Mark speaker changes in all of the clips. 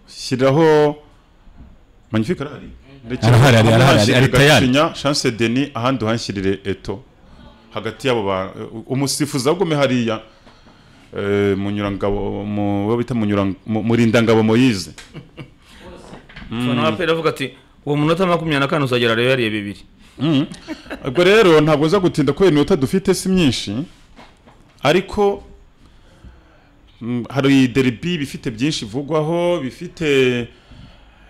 Speaker 1: shyiraho magnifique arahari ndetse
Speaker 2: Arahari, arahari, arahari,
Speaker 1: ahandi
Speaker 2: ari tayari.
Speaker 1: Gacinya Chance Denis ahandi uhanshyirire Eto hagati y'abo ba umusifuzi agume hariya eh, munyurangabo mu we bita munyurang mu- murindangabo Moyize
Speaker 3: nawe apera avuga ati uwo munota makumyabiri na kane uzagera rero yariye bibiri
Speaker 1: Mm. ubwo rero ntabwo nza gutinda kubera iminota dufite si myinshi ariko mm, hari deribi bifite byinshi bivugwaho bifite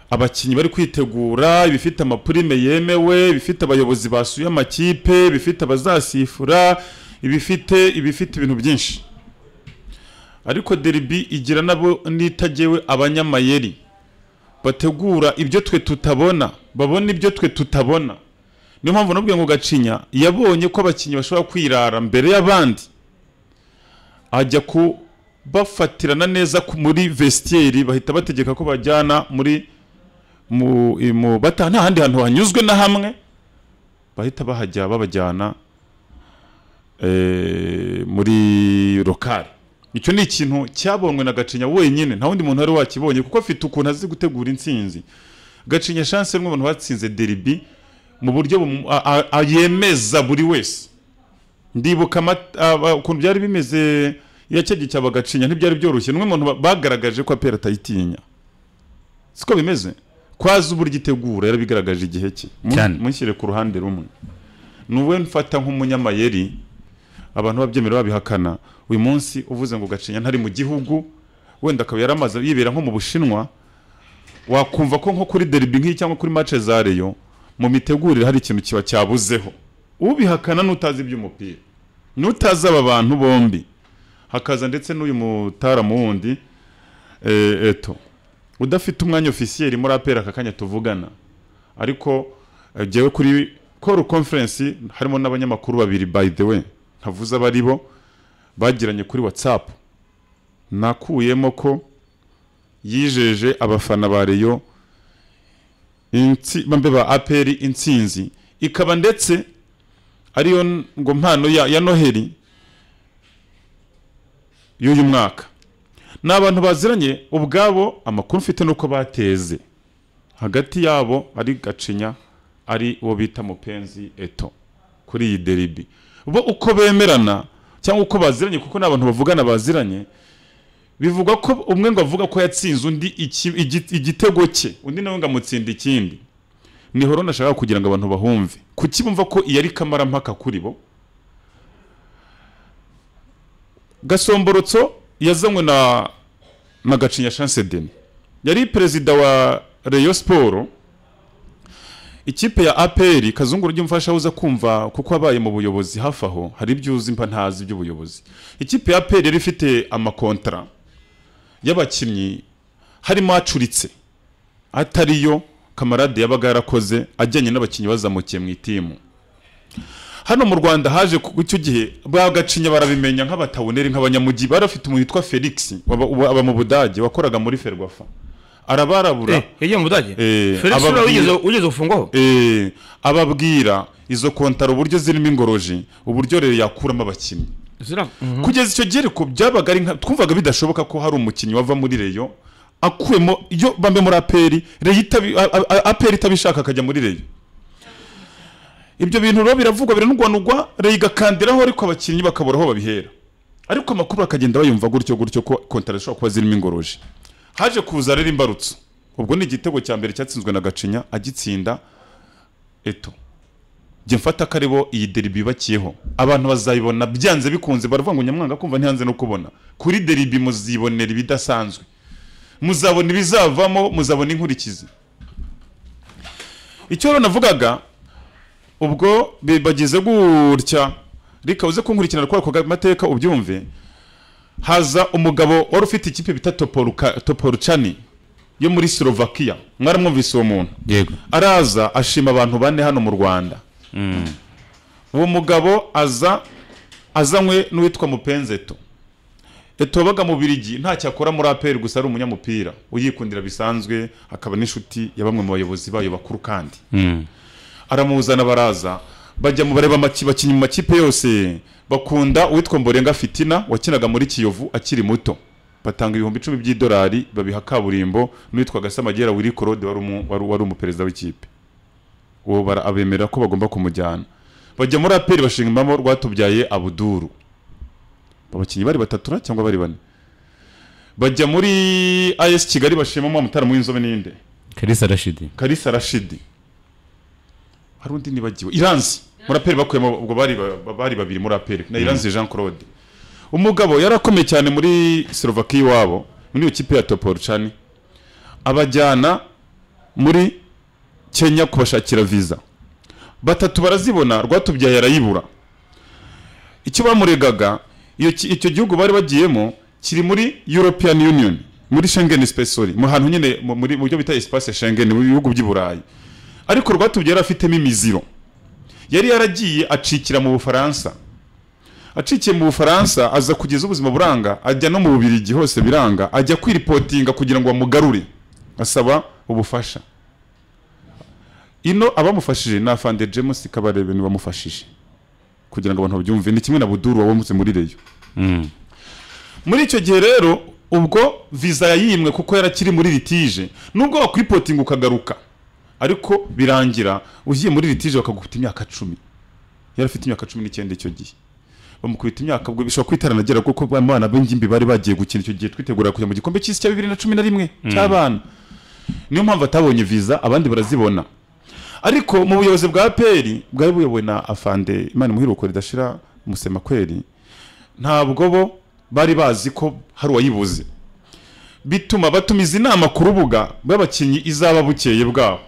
Speaker 1: abakinnyi bari kwitegura bifite amapurime yemewe bifite abayobozi basuye amakipe bifite abazasifura ibifite ibifite ibintu byinshi ariko deribi igira nabo n'itagewe abanyamayeri bategura ibyo twe tutabona babona ibyo twe tutabona niyo mpamvu nabwiye ngo gacinya yabonye ko abakinnyi bashobora kwirara mbere y'abandi ajya kubafatirana neza ku- muri vestiaire bahita bategeka ko bajyana muri mu, i- mu bata nta handi hantu hanyuzwe na hamwe bahita bahajya babajyana eh, muri lokale icyo ni ikintu cyabonwe na gacinya wenyine nta wundi muntu wari wakibonye kuko afite ukuntu azi gutegura intsinzi gacinya chance ni abantu batsinze deribi mu buryo bumu- a- a- a- yemeza buri wese ndibuka amat- aba- ukuntu byari bimeze iyo cyagiye cyaba gacinya ntibyari byoroshye n'umwe muntu ba- bagaragaje ko apera atayitinya siko bimeze kwazi uburyo itegura yarabigaragaje igihe cye Mu-
Speaker 2: Cyane.
Speaker 1: mushyire ku ruhande rumwe nuwe mfata nk'umunyamayeri abantu babyemera babihakana uyu munsi uvuze ngo gacinya ntari mu gihugu wenda akaba yaramaze yibera nko mu bushinwa wakumva ko nko kuri deribi nk'iyi cyangwa kuri mace za reyo mu mitegurire hari ikintu kiba cyabuzeho ubihakana n'utazi iby'umupira n'utazi aba bantu bombi hakaza ndetse n'uyu mutaramu wundi eh, eto udafite umwanya ofisiyeri muri apera aka kanya tuvugana ariko eh, jyewe kuri call conference harimo n'abanyamakuru babiri by the way ntavuze abari bo bagiranye kuri whatsapp nakuyemo ko yijeje abafana ba reyo intsi- bambe ba aperi intsinzi ikaba ndetse ariyo n- ngo mpano ya, ya noheli y'uyu mwaka ni abantu baziranye ubwabo amakuru mfite nuko bateze hagati yabo ari gacinya ari uwo bita mupenzi eto kuri iyi deribi bo uko bemerana cyangwa uko baziranye kuko ni abantu bavugana baziranye bivugwa ko umwe ngo avuga ko yatsinze undi iki- igi- igitego cye undi nawe ngo amutsinda ikindi niho rero nashaka kugira ngo abantu bahumve kuki bumva ko iyi ari kamarampaka kuri bo gasomborotso yazanywe na na gacinya chance deni yari perezida wa reyo siporo ikipe ya aperi kazungu rujya umfasha uza kumva kuko wabaye mu buyobozi hafi aho hari ibyo uzi mpa ntazi iby'ubuyobozi ikipe ya aperi yari ifite amakontara y'abakinnyi harimo acuritse atariyo kamarade yabaga yarakoze ajyanye n'abakinnyi bazamukiye mu itimu hano mu rwanda haje ku- icyo gihe ba gacinya barabimenya nk'abataboneri nk'abanyamujyi bari bafite umuntu witwa felix waba- ubu- aba mu budage wakoraga muri ferwafa arabarabura
Speaker 3: yagiye mu budage
Speaker 1: Eh,
Speaker 3: felix
Speaker 1: ababwira-
Speaker 3: uriya wigeze wigeze gufungwaho
Speaker 1: Eh, ababwira izo kontaro uburyo zirimo ingoroji uburyo rero yakuramo abakinnyi
Speaker 3: zira
Speaker 1: kugeza icyo gihe ariko byabaga ari nka twumvaga bidashoboka ko hari umukinnyi wava muri reyo akuwemo iyo bambe muri aperi reyo itabi- a- a- a- aperi itabishaka akajya muri reyo ibyo bintu rero biravugwa biranugwanugwa reyo igakandiraho ariko abakinnyi bakabura aho babihera ariko amakuru akagenda bayumva gutyo gutyo ko kontara zishobora kuba zirimo ingoroji haje kuza rero imbarutso ubwo ni igitego cya mbere cyatsinzwe na gacinya agitsinda eto jya mfata ko ari bo iyi deribi yubakiyeho abantu bazayibona byanze bikunze baravuga ngo nyamwanga kumva ntihanze no kubona kuri deribi muzibonera ibidasanzwe muzabona ibizavamo muzabona inkurikizi icyo rero navugaga ubwo be- bagize gutya reka uze kunkurikirana kuri ako mateka ubyumve haza umugabo wari ufite ikipe bita Toporuka- toporucani yo muri slovakia mwaramwumvise uwo muntu
Speaker 2: yego
Speaker 1: araza ashima abantu bane hano mu rwanda uwo mugabo aza azanywe n'uwitwa mupenzeto eto wabaga mu birigi ntacyo akora muri aperi gusa ari umunyamupira uyikundira bisanzwe akaba n'inshuti ya bamwe mu bayobozi bayo bakuru kandi aramuzana baraza bajya mu bareba amaki- bakinnyi mu makipe yose bakunda uwitwa mborenga fitina wakinaga muri kiyovu akiri muto batanga ibihumbi icumi by'idolari babiha kaburimbo n'uwitwa gasamagera wiri korode wari umu- wari- wari umuperezida w'ikipe uwo bara- abemerera ko bagomba kumujyana bajya muri aperi bashingamo rwatubyaye abuduru abakinnyi bari batatu na cyangwa bari bane bajya muri as kigali bashimamo mutara w'inzobe n'inde
Speaker 2: kalisa rashidi
Speaker 1: kalisa rashidi hari undi nibagiwe iranzi muraperi bakuyemo ubwo bari ba- bari babiri muraperi na iranzi jean claude umugabo yarakomeye cyane muri slovaki iwabo muri iyo kipe ya toporcani abajyana muri kenya kubashakira viza batatu barazibona rwatubyaye arayibura icyo bamuregaga iyo ki- icyo gihugu bari bagiyemo kiri muri european union muri schengen spesori mu hantu nyine mu- muri mu buryo bita espace schengen mu bihugu by'i burayi ariko rwatubyaye yari afitemo imiziro yari yaragiye acikira mu bufaransa acikiye mu bufaransa aza kugeza ubuzima buranga ajya no mu bubirigi hose biranga ajya kwiripotinga kugira ngo bamugarure asaba ubufasha ino abamufashije ni afande james kabarebe ni bamufashije kugira ngo abantu babyumve ni kimwe na buduru wabonetse muri reyo
Speaker 2: Mm.
Speaker 1: muri icyo gihe rero ubwo viza yayimwe kuko yarakiri muri litije nubwo wakwipotinga ukagaruka ariko birangira ugiye muri litije bakagukubita imyaka cumi yari afite imyaka cumi n'icyenda icyo gihe bamukubita imyaka ubwo bishobora kwitaranagera kuko abana b'ingimbi bari bagiye gukina icyo gihe twitegura kujya mu gikombe cy'isi cya bibiri na cumi na rimwe cy'abana niyo mpamvu atabonye viza abandi barazibona ariko mu buyobozi bwa peri bwari buyobowe na afande imana imuhiruko ridashira musemakweri ntabwo bo bari bazi ko hari uwayibuze bituma batumiza inama ku rubuga rw'abakinnyi izaba bukeye bwabo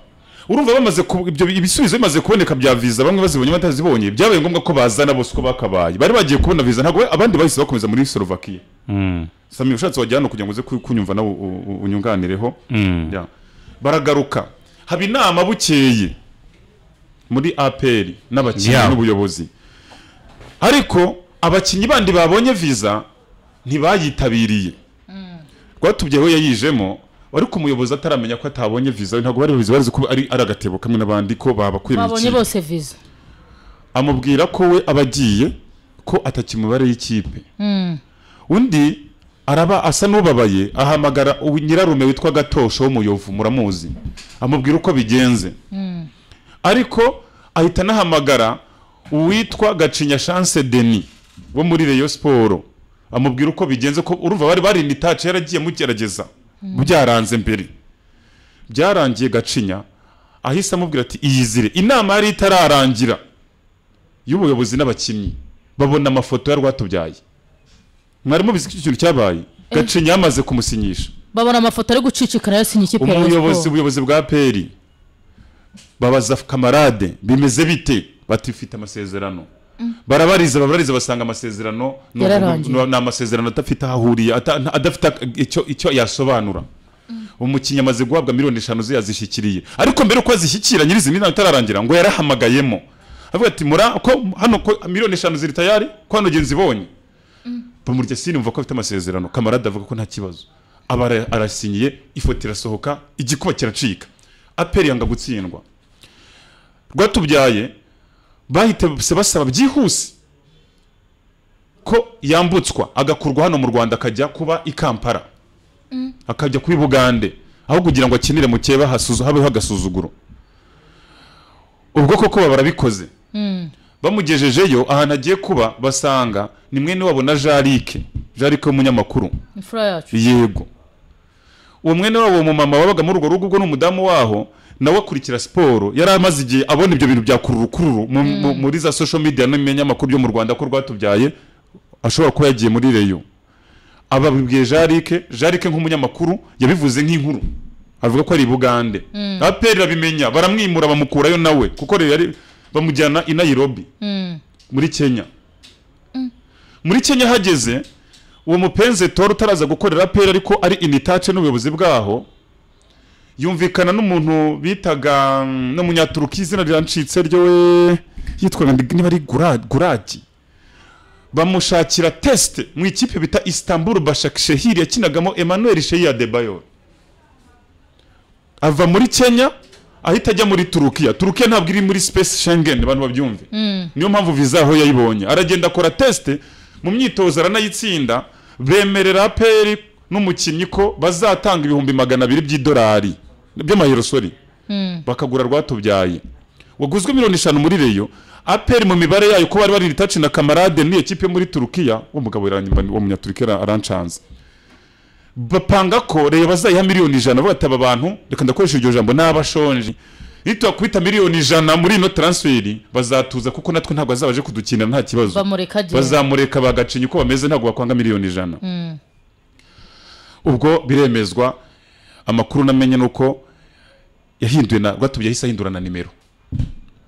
Speaker 1: urumva bamaze ku- ibyo ibisubizo bimaze kuboneka bya viza bamwe bazibonye batazibonye byabaye ngombwa ko bazana bose uko bakabaye bari bagiye kubona viza ntabwo abandi bahise bakomeza muri Slovakia
Speaker 2: Mm.
Speaker 1: Sami ushatse wajya hano kugira ngo uze ku- kunyumva nawe u- u- unyunganireho
Speaker 2: Mm.
Speaker 1: Ya. baragaruka haba inama bukeye muri aperi n'abakinnyi
Speaker 2: Yeah.
Speaker 1: n'ubuyobozi ariko abakinnyi bandi babonye viza ntibayitabiriye rwatubyeho yayijemo ariko umuyobozi ataramenya ko atabonye viza ntabwo bari babizi barizi ko ari ari agatebo kamwe n'abandi ko babakuye mu
Speaker 4: babonye
Speaker 1: ikipe.
Speaker 4: bose viza
Speaker 1: amubwira ko we abagiye ko atakimubare y'ikipe undi araba asa n'ubabaye ahamagara ubu- nyirarume witwa gatosho w'umuyovu muramuzi amubwira uko bigenze ariko ahita anahamagara uwitwa gacinya chance denis wo muri reyo siporo amubwira uko bigenze ko urumva bari barinda itaci yaragiye mugerageza byaranze mbere byarangiye gacinya ahise amubwira ati iyizire inama yari itararangira y'ubuyobozi n'abakinnyi babona amafoto ya rwatubyaye mwari mubizi ko icyo kintu cyabaye gacinya yamaze kumusinyisha
Speaker 4: babona amafoto ari gucicikana yasinya ikipe ya
Speaker 1: umuyobozi
Speaker 4: Rayon Sport.
Speaker 1: ubuyobozi bwa peri babaza kamarade bimeze bite batifite amasezerano barabariza barabariza basanga amasezerano ni-
Speaker 4: Yararangiye.
Speaker 1: ni ni amasezerano adafite aho ahuriye ata- nta- adafite icyo- icyo yasobanura umukinnyi amaze guhabwa miliyoni eshanu ze yazishyikiriye ariko mbere uko azishyikira nyirizina inama itararangira ngo yarahamagayemo avuga ati mura ko hano ko miliyoni eshanu ziri tayari ko hano genzi ibonye bamurya sinumva ko afite amasezerano kamarade avuga ko nta kibazo aba ara- arasinyiye ifoto irasohoka igikuba kiracika aperi yanga gutsindwa rwatubyaye bahita basaba byihuse ko yambutswa agakurwa hano mu rwanda akajya kuba i kampala akajya kuri bugande aho kugira ngo akinire mu keba hasuzu- habeho agasuzuguro ubwo koko baba barabikoze bamugejejeyo ahantu agiye kuba basanga ni mwene wabo na jarike jarike w'umunyamakuru
Speaker 4: imfura yacu
Speaker 1: yego uwo mwene wabo mumama wabaga muri urwo rugo ubwo ni umudamu waho nawe akurikira siporo yari amaze igihe abona ibyo bintu bya kururukururu mu- mu- muri za social media n'ibinyamakuru byo mu rwanda ko rwatubyaye ashobora kuba yagiye muri reyo ababibwiye jarike jarike nk'umunyamakuru yabivuze nk'inkuru avuga ko ari i bugande aperi irabimenya baramwimura bamukurayo nawe kuko rero yari- bamujyana i nayirobi muri kenya muri kenya hageze uwo mupenze tora utaraza gukorera aperi ariko ari initace n'ubuyobozi bwaho yumvikana n'umuntu bitaga mm, n'umunyaturuki izina rirancitse ryowe yitwaga ndi- niba ari Gura- guragi bamushakira tesite mu ikipe bita istanbul bashakshehir yakinagamo emmanuel sheyi adebayor ava muri kenya ahita ajya muri turukiya turukiya ntabwo iri muri space schengen abantu babyumve niyo mpamvu viza aho yayibonye aragenda akora tesite mu myitozo aranayitsinda bemerera aperi n'umukinnyi ko bazatanga ibihumbi magana abiri by'idolari by'amayero sorry bakagura rwatubyaye waguzwe miliyoni eshanu muri reyo aperi mu mibare yayo ko bari bari ritaci na kamarade n'iyo kipe yo muri turukiya uwo mugabo yaranyimba uwo munyaturukiya aranshanze bapanga ko reyo bazayiha miliyoni ijana bavuga ati aba bantu reka ndakoresha iryo jambo n'abashonje nitubakubita miliyoni ijana muri ino taransiferi bazatuza kuko natwe ntabwo bazabaje kudukinira nta kibazo
Speaker 4: bamureka gihe
Speaker 1: bazamureka bagacinya uko bameze ntabwo bakwanga miliyoni ijana ubwo biremezwa amakuru namenye ni uko yahinduwe na rwatubye yahise ahindura na nimero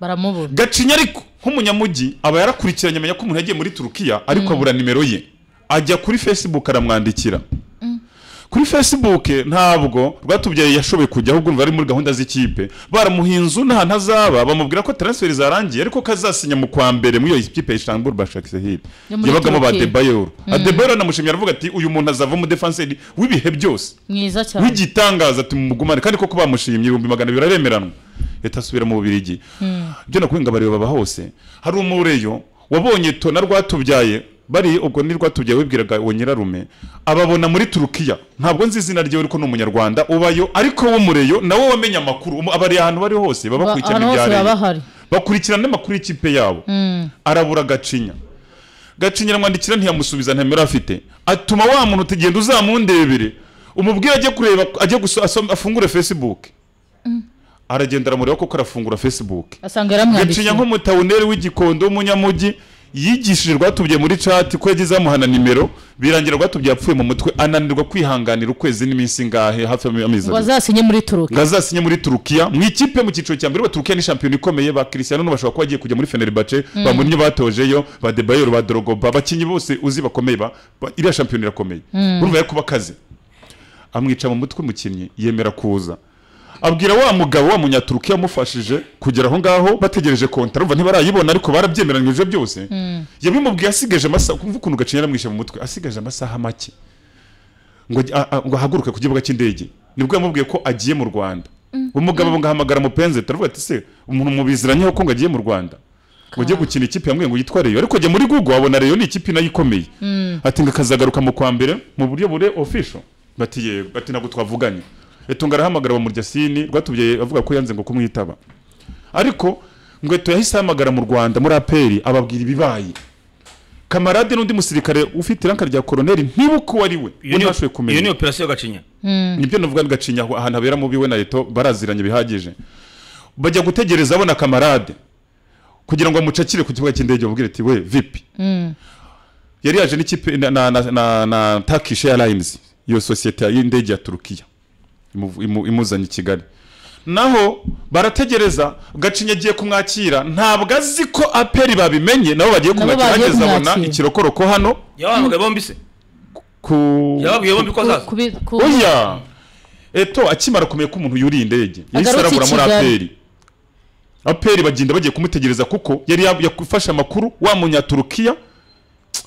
Speaker 4: baramubura
Speaker 1: gacinya ariko nk'umunyamujyi aba yarakurikiranye amenya ko umuntu yagiye muri turukiya ariko abura nimero ye ajya kuri facebook aramwandikira kuri facebook ntabwo rwatubyaye yashoboye kujya ahubwo bari muri gahunda z'ikipe baramuha inzu n'ahantu azaba bamubwira ko transfer zarangiye ariko ko azasinya mu kwa mbere muri iyo kipe ya Istanbul Başakşehir
Speaker 4: Yo muri
Speaker 1: yabagamo ba
Speaker 4: Turkiya.
Speaker 1: Adebayor Adebayor namushimye aravuga ati uyu muntu azava mu defenseur w'ibihe byose
Speaker 4: mwiza cyane
Speaker 1: w'igitangaza tumugumane kandi koko bamushimye ibihumbi magana abiri arabemeranwa leta asubira mu bubirigi ibyo nakubwiye ngo abareba baba hose hari umureyo wabonye to na rwatubyaye bari ubwo ni rwatubyaye wibwiraga uwo nyirarume ababona muri turukiya ntabwo nzi izina ryewe ariko ni umunyarwanda ubayo ariko w'umureyo nawe wamenye amakuru umu- abari ahantu bari hose baba
Speaker 4: Ba-
Speaker 1: bakurikirana
Speaker 4: ahantu hose
Speaker 1: ibya
Speaker 4: baba
Speaker 1: Reyo.
Speaker 4: bahari
Speaker 1: bakurikirana n'amakuru y'ikipe yabo arabura gacinya gacinya aramwandikira ntiyamusubiza ntemera afite atuma wa muntu utagenda uzamundebere umubwire ajye kureba ajye guso- asom- afungure facebook aragenda aramureba koko arafungura facebook
Speaker 4: asanga
Speaker 1: gacinya
Speaker 4: yaramwandikiye
Speaker 1: nk'umutawuneri w'igikondo w'umunyamujyi yigishije rwatubye muri chat ko yagize amuhana nimero birangira rwatubye yapfuye mu mutwe ananirwa kwihanganira ukwezi n'iminsi ingahe hafi y'amezi
Speaker 4: ngo
Speaker 1: abiri
Speaker 4: azasinye muri turuki
Speaker 1: ngo azasinye muri turukiya mu ikipe mu cyiciro cya mbere ba turukiya ni shampiyona ikomeye ba Cristiano none bashobora kuba bagiye kujya muri Fenerbahce ba Mourinho batojeyo ba Debayor ba Drogba abakinnyi bose uzi bakomeye ba ba- iriya shampiyona irakomeye urumva yo kuba akazi amwica mu mutwe umukinnyi yemera kuza abwira wa mugabo wa munyaturukiya wamufashije kugera aho ngaho bategereje konta urumva ntibarayibona ariko barabyemeranyije byose yabimubwiye asigaje amasaha kumva ukuntu gacinya aramwishe mu mutwe asigaje amasaha make ngo ajye- a- a- ngo ahaguruke ku kibuga cy'indege nibwo yamubwiye ko agiye mu rwanda umugabo ngo ahamagara mupenzi turavuga ati se umuntu mubiziranyeho ko ngo agiye mu rwanda ngo ajye gukina ikipe yamubwiye ngo yitwa reyo ariko ajya muri google wabona reyo ni ikipe nayo ikomeye ati ngo akazagaruka mu kwa mbere mu buryo bure official bati yego bati ntabwo twavuganye etunga arahamagara wa muryasini rwatubyaye avuga ko yanze ngo kumwitaba ariko ngweto yahise ahamagara mu rwanda muri aperi ababwira ibibaye kamarade n'undi musirikare ufite iranka rya koroneri ntibuko uwo ari we
Speaker 3: iyo ni-
Speaker 1: ntashoboye kumenya
Speaker 3: iyo ni operasiyo gacinya
Speaker 1: nibyo navuga ngacinya aho ahantu habera mubi we na leta baraziranye bihagije bajya gutegereza abona kamarade kugira ngo amucakire ku kibuga cy'indege bamubwire ati we vipi yari yaje n'ikipe na, na, na, na, na Turkish Airlines iyo sosiyete y'indege ya Turukiya imuv- imu- imuzanye i Kigali naho barategereza gacinya agiye kumwakira ntabwo azi ko aperi babimenye nabo bagiye
Speaker 4: Nabo bagiye
Speaker 1: kumwakira ageze abona
Speaker 4: kumwakira.
Speaker 1: ikirokoroko hano
Speaker 3: yabahamagaye bombi se
Speaker 1: ku
Speaker 3: yababwiye bombi ko azaza
Speaker 4: Kubi- ku-
Speaker 1: oya eto akimara kumenya ko umuntu yuriye indege yahise
Speaker 4: Agarutse i
Speaker 1: arabura muri
Speaker 4: Kigali.
Speaker 1: aperi aperi bagenda bagiye kumutegereza kuko yari yab- yafashe amakuru wa munyaturukiya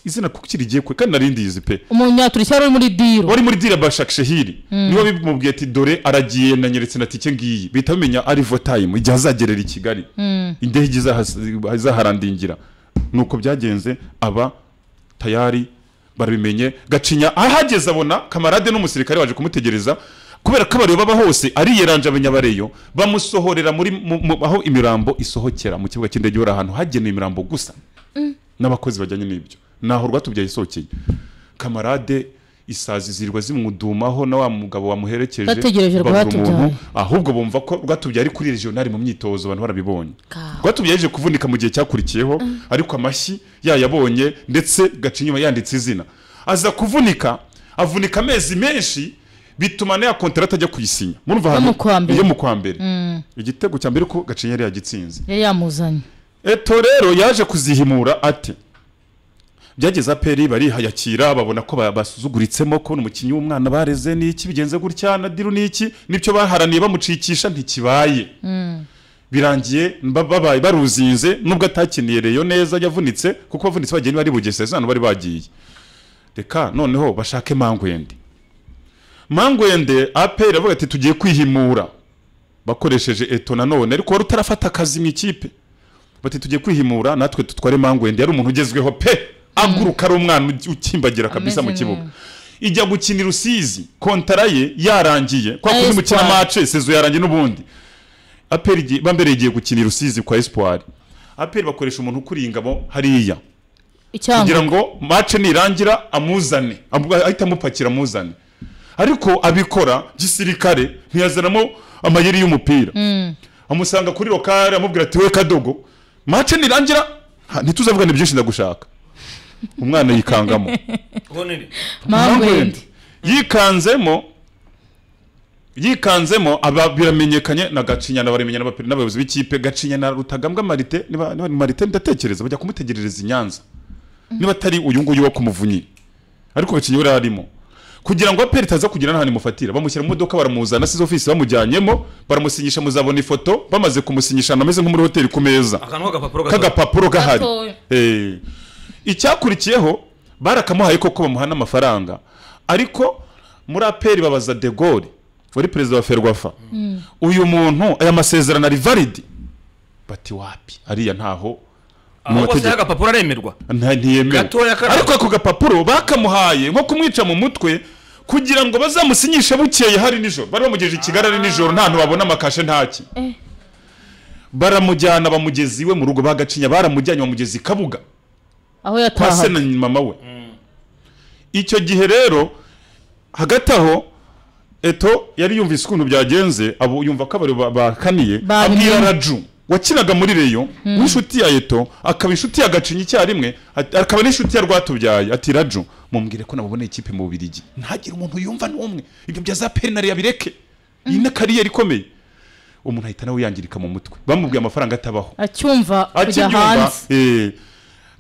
Speaker 1: izina kuko kirigiye kwe kandi narindizi pe
Speaker 4: umunyaturukiya wari uri muri diro
Speaker 1: wari muri dira bashakshehiri niba bimubwiye ati dore aragiye nanyeretse na tike ngiyi bihita bamenya ari votayimu igihe azagerera i kigali indege izahas- izaharandingira nuko byagenze aba tayari barabimenye gacinya ahageze abona kamarade n'umusirikare waje kumutegereza kubera ko abareba baba hose ariyeranje abanyabareyo bamusohorera muri mu- mu- aho imirambo isohokera mu kibuga cy'indege bari ahantu hagenewe imirambo gusa n'abakozi bajyanye n'ibyo naho rwatubyaye isohokeye kamarade isazi zirirwa zimwudumaho na wa mugabo wamuherekeje
Speaker 4: Bategereje
Speaker 1: babura umuntu,
Speaker 4: Rwatubyaye.
Speaker 1: ahubwo bumva ko rwatubyaye ari kuri regionali mu myitozo abantu barabibonye
Speaker 4: Ka-
Speaker 1: rwatubyaye yaje kuvunika mu gihe cyakurikiyeho ariko amashyi yayabonye ndetse gacinya yanditse izina aza kuvunika avunika amezi menshi bituma na ya kontarata ajya kuyisinya murumva ahantu-
Speaker 4: mu kwa mbere.
Speaker 1: yo mu kwa mbere igitego cya mbere ko gacinya yari yagitsinze
Speaker 4: yari yamuzanye
Speaker 1: eto rero yaje kuzihimura ate byageze aperi barihayakira babona ko ba- basuzuguritsemo kubona umukinnyi w'umwana bareze n'iki bigenze gutya na diru n'iki n'ibyo baharaniye bamucikisha ntikibaye birangiye mba- babaye baruzinze nubwo atakiniye reyo neza yavunitse kuko bavunitse bagiye bari bugeseze hano bari bagiye reka noneho bashake mangwende mangwende aperi avuga ati tugiye kwihimura bakoresheje eto nanone ariko wari utarafata akazi mu ikipe bati tujye kwihimura natwe tutware mangwende yari umuntu ugezweho pe aguruka ari umwana ugi- ukimbagira kabisa mu
Speaker 4: Ameze
Speaker 1: kibuga ijya gukinira usizi kontara ye yarangiye kwa
Speaker 4: Na
Speaker 1: kundi mukina
Speaker 4: Espoir.
Speaker 1: mace sezo yarangiye n'ubundi aperi igiye- bambere igiye gukinira usizi kwa espoir aperi bakoresha umuntu ukuriye ingabo hariya
Speaker 4: icyanga
Speaker 1: kugira ngo mace nirangira amuzane amu- ahite amupakira amuzane ariko abikora gisirikare ntiyazanamo amayeri y'umupira amusanga kuri lokale amubwira ati we kadogo mace nirangira ha, ntituzavugana byinshi ndagushaka umwana yikangamo
Speaker 3: koneri
Speaker 4: mpamvu
Speaker 1: Mpamvu
Speaker 4: yindi
Speaker 1: yikanzemo yikanzemo aba biramenyekanye na gacinyana baramenya n'aba- n'abayobozi b'ikipe gacinyana rutagambwa marite niba niba ni marite ndatekereza bajya kumutegerereza i nyanza niba atari uyu nguyu wo ku muvunyi ariko gacinya yari arimo kugira ngo aperi itaza kugira n'ahantu imufatira bamushyira mu modoka baramuzana asize ofisi bamujyanyemo baramusinyisha muzabona ifoto bamaze kumusinyisha ahantu ameze nko muri hoteli ku meza
Speaker 3: akantu k'agapapuro gato
Speaker 1: k'agapapuro gahari
Speaker 4: Gatoya.
Speaker 1: Eh. icyakurikiyeho barakamuhaye koko bamuha n'amafaranga ariko muri aperi babaza de gaulle wari perezida wa ferwafa uyu muntu aya masezerano ari validi bati wapi ariya ntaho mu
Speaker 3: aho kose
Speaker 1: mategeko-
Speaker 3: y'agapapuro aremerwa
Speaker 1: nta ntiyemewe
Speaker 3: Gatoya karahari.
Speaker 1: ariko ako gapapuro bakamuhaye nko kumwica mu mutwe kugira ngo bazamusinyishe bukeye hari nijoro bari bamugejeje i kigali ari nijoro nta hantu babona amakashe ntaki baramujyana bamugezi iwe mu rugo bagacinya baramujyanye bamugezi i kabuga
Speaker 4: aho
Speaker 1: kwa se
Speaker 4: yatahaga
Speaker 1: na mama we icyo gihe rero hagati aho eto yari yumvise ukuntu byagenze abo yumva ko abari ba- bakaniye
Speaker 4: Babimenye.
Speaker 1: abwira raju wakinaga muri reyo w'inshuti ya eto akaba inshuti ya gacinya icyarimwe at- akaba n'inshuti ya rwatubyaye ati raju mumbwire ko nabuboneye ikipe mu bubirigi ntagire umuntu yumva n'umwe ibyo bya za perinari yabireke iyi ni kariyeri ikomeye umuntu ahita nawe yangirika mu mutwe bamubwiye amafaranga atabaho
Speaker 4: acyumva kujya
Speaker 1: akibyumva
Speaker 4: hanze
Speaker 1: eh,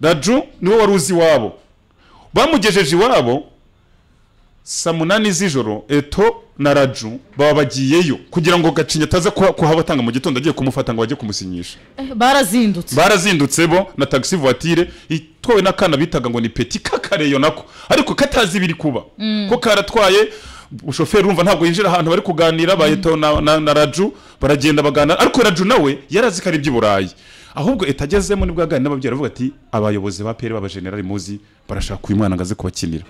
Speaker 1: raju niwe wari uzi iwabo bamugejeje iwabo saa munani z'ijoro eto na raju baba bagiyeyo kugira ngo gacinya ataza kuha- kuhabatanga mu gitondo agiye kumufata ngo bajye kumusinyisha
Speaker 4: Eh, barazindutse
Speaker 1: barazindutse bo na taxi voiture itwawe n'akana bitaga ngo ni peti kakareyo nako ariko katazi ibiri kuba ko karatwaye ushoferi urumva ntabwo yinjira ahantu bari kuganira ba Eto na, na, na raju baragenda baganira ariko raju nawe yari azi ko ari iby'uburayi ahubwo Eto agezemo nibwo yaganira n'ababyeyi aravuga ati abayobozi ba peri b'abajenerali muzi barashaka uyu mwana ngo aze kubakinira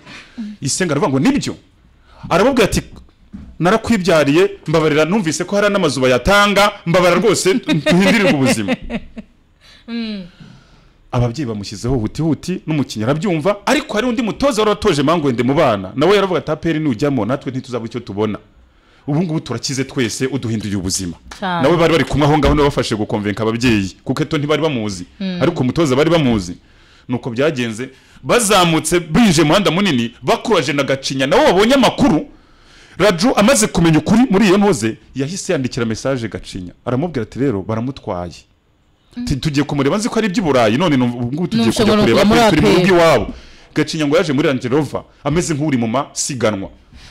Speaker 1: isenga aravuga ngo nibyo arababwira ati narakwibyariye mbabarira numvise ko hari n'amazu bayatanga mbabara rwose duhindirirwe ubuzima ababyeyi bamushyizeho huti huti n'umukinnyi arabyumva ariko hari undi mutoza wari watoje mangwende mu bana nawe yaravuga ati aperi nujyamo natwe ntituzaba icyo tubona ubu ngubu turakize twese uduhinduye ubuzima
Speaker 4: Cyane.
Speaker 1: nawe bari bari kumwe aho ngaho bafashe gukomvenka ababyeyi kuko eto ntibari bamuzi ariko umutoza bari bamuzi nuko byagenze bazamutse binjiye mu muhanda munini bakuraje na gacinya nawe wabonye amakuru raju amaze kumenya ukuri muri iyo ntuze yahise yandikira mesaje gacinya aramubwira ati rero baramutwaye Ti- tugiye kumureba nzi ko ari iby'uburayi none nu- ubu ngubu tugiye
Speaker 4: Nubwo
Speaker 1: kujya
Speaker 4: ngo
Speaker 1: kureba
Speaker 4: muri
Speaker 1: turi mu
Speaker 4: APR.
Speaker 1: rugo iwabo gacinya ngo yaje muri Range Rover ameze nk'uri mu masiganwa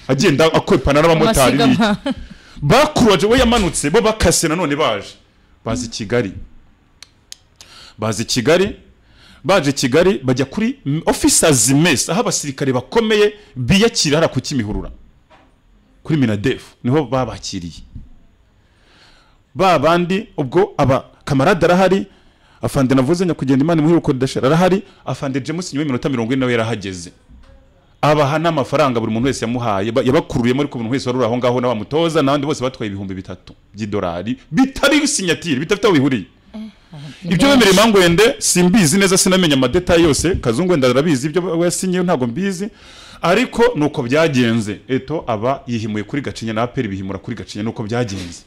Speaker 1: agenda akwepana n'abamotari
Speaker 4: amasiga
Speaker 1: n'iki.
Speaker 4: mpa-
Speaker 1: bakuraje we yamanutse bo bakase nanone baje baza i kigali baza i kigali baje i kigali bajya kuri m- officers mess aho abasirikare bakomeye biyakira hariya ku kimihurura kuri minadefu niho babakiriye ba bandi ubwo aba kamarade arahari afande navuze nyakugenda imana imuhe ubukodesha arahari afande james nyuma y'iminota mirongo ine nawe yarahageze abaha n'amafaranga buri muntu wese yamuhaye ba- yabakuruyemo ariko buri muntu wese wari uri aho ngaho n'abamutoza n'abandi bose batwaye ibihumbi bitatu by'idolari bitari sinyatire bidafite aho bihuriye ibyo bemereye mangwende simbizi neza sinamenya amadetayi yose kazungu wenda arabizi ibyo we yasinyeyo ntabwo mbizi ariko ni uko byagenze eto aba yihimuye kuri gacinya na aperi bihimura kuri gacinya ni uko byagenze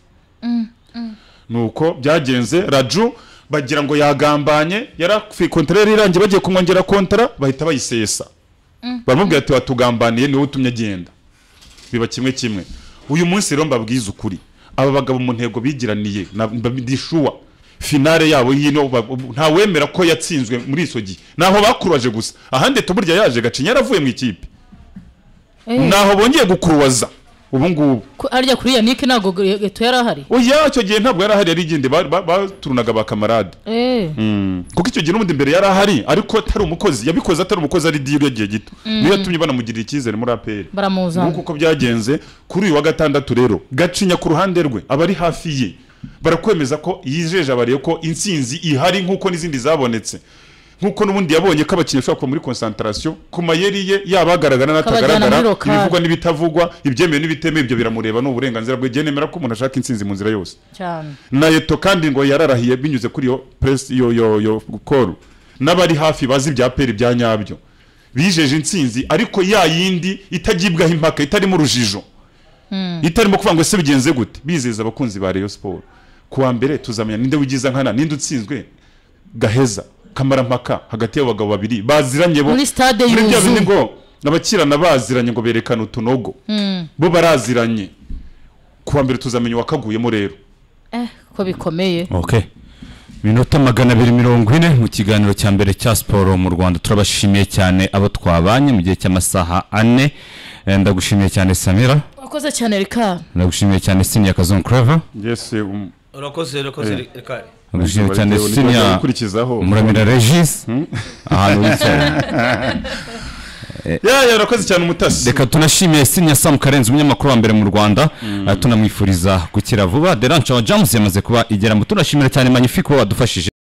Speaker 1: ni uko byagenze raju bagira ngo yagambanye yarafi kontara yari irangiye bagiye kumwongera kontara bahita bayisesa baramubwira ati watugambaniye niwe utumye agenda biba kimwe kimwe uyu munsi rero mbabwiza ukuri aba bagabo mu ntego bigiraniye na- mba- ndishuwa finale yabo yino ba- ubu- nta wemera ko yatsinzwe muri iso gihe naho bakuraje gusa ahandi eto burya yaje gacinya yaravuye mu ikipe
Speaker 4: Eh,
Speaker 1: naho bongeye gukuruwaza ubu ngubu
Speaker 4: ku- harya kuri yannick ntabwo geto yari ahari
Speaker 1: oya icyo gihe ntabwo yarahari yari igende ba- ba- baturunaga ba kamarade
Speaker 4: Eh,
Speaker 1: kuko icyo gihe n'ubundi mbere yari ahari ariko atari umukozi yabikoze atari umukozi ari diyo igihe gito niyo yatumye banamugirira icyizere muri aperi
Speaker 4: baramuzana
Speaker 1: nguko uko byagenze kuri uyu wa gatandatu rero gacinya ku ruhande rwe abari hafi ye barakwemeza ko yijeje abariye ko intsinzi ihari nk'uko n'izindi zabonetse nk'uko n'ubundi yabonye ko abakinnyi bashobora kuba muri konsantarasiyo ku mayeri ye yaba agaragara
Speaker 4: Akabajyana muri
Speaker 1: n'atagaragara
Speaker 4: lokale.
Speaker 1: ibivugwa n'ibitavugwa ibyemewe n'ibitemewe ibyo biramureba ni uburenganzira bwe nemera ko umuntu ashaka insinzi mu nzira yose
Speaker 4: cyane
Speaker 1: na eto kandi ngo yararahiye binyuze kuri iyo press yo yo yo call n'abari hafi bazi ibya peri bya nyabyo bijeje intsinzi ariko ya yindi itagibwaho impaka itarimo urujijo itarimo kuvuga ngo ese bigenze gute bizeza abakunzi ba Rayon Sport kuwa mbere tuzamenya ninde wigiza nkana ninde utsinzwe gaheza kamarampaka hagati y'abagabo babiri baziranye bo
Speaker 4: Muri stade
Speaker 1: muri bya
Speaker 4: yuzuye.
Speaker 1: bindi ngo abakirana baziranye ngo berekane utunogo bo baraziranye kuwa mbere tuzamenya uwakaguyemo rero
Speaker 4: eh ko bikomeye
Speaker 2: okay minota magana abiri mirongo ine mu kiganiro cya mbere cya siporo mu rwanda turabashimiye cyane abo twabanye mu gihe cy'amasaha ane Eh, ndagushimiye cyane samira
Speaker 4: wakoze cyane rikara
Speaker 2: ndagushimiye cyane sinya kazon clever
Speaker 1: Yes, um,
Speaker 3: urakoze urakoze rikari
Speaker 2: ndagushimiye cyane
Speaker 1: Baritewe n'ibikorwa
Speaker 2: sinya
Speaker 1: bikurikizaho.
Speaker 2: muramira regis ahantu wicaye
Speaker 1: Ya, ya, urakoze cyane umutasi
Speaker 2: reka tunashimiye sinya samu karenzi umunyamakuru wa mbere mu rwanda Eh, tunamwifuriza gukira vuba derance wa james yamaze kuba igeramo tunashimira cyane magnifique uwo wadufashije